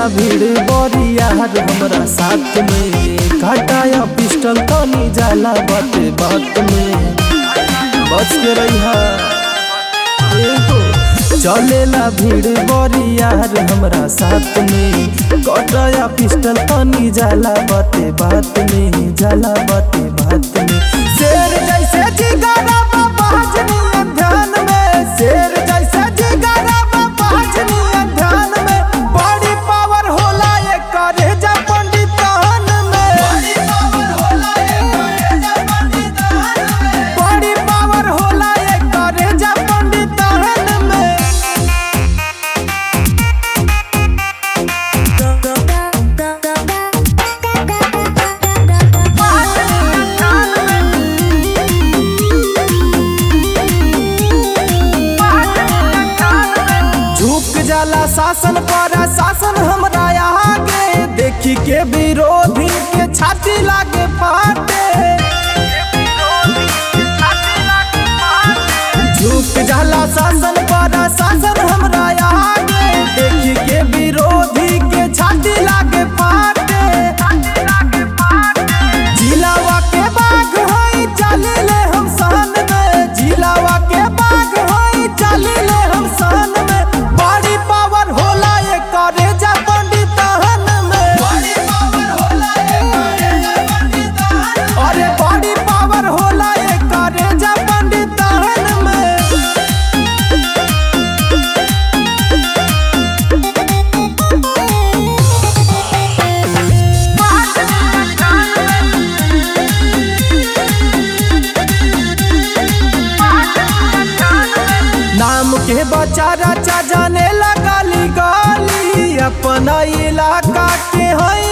भीड़ बरियार हमरा साथ में काटाया पिस्टल तनी जाला बाते बात में बच के रहिहा एगो चलेला भीड़ बरियार हमरा साथ में कटाया पिस्टल तनी जाला बाते बात में जाला बाते बात में शेर जैसे जिगरा बाजनी ध्यान में शेर जैसे जिगरा बाजनी ध्यान में बड़ी पावर होला ये करे जा पंडितान में बड़ी पावर होला ये करे जा पंडितान में बड़ी पावर होला ये करे जा पंडितान में झुक जाला शासन पर शासन हमरा आगे देखी के विरोधी के छाती लागे फाटे झुक जाला शासन पर शासन हमरा आगे देखी के विरोधी के छाती लागे फाटे जिलावा के बाघ होई चलिले हम सन में जिलावा के बाघ होई चलिले हम सन में बड़ी पावर होला ये करे जा पंडितान में बड़ी पावर होला ये करे जा पंडितान अरे बड़ी पावर होला ये करे जा पंडितान में नाम के बचारा चा जाने लगा ली गाली अपना इलाका के हई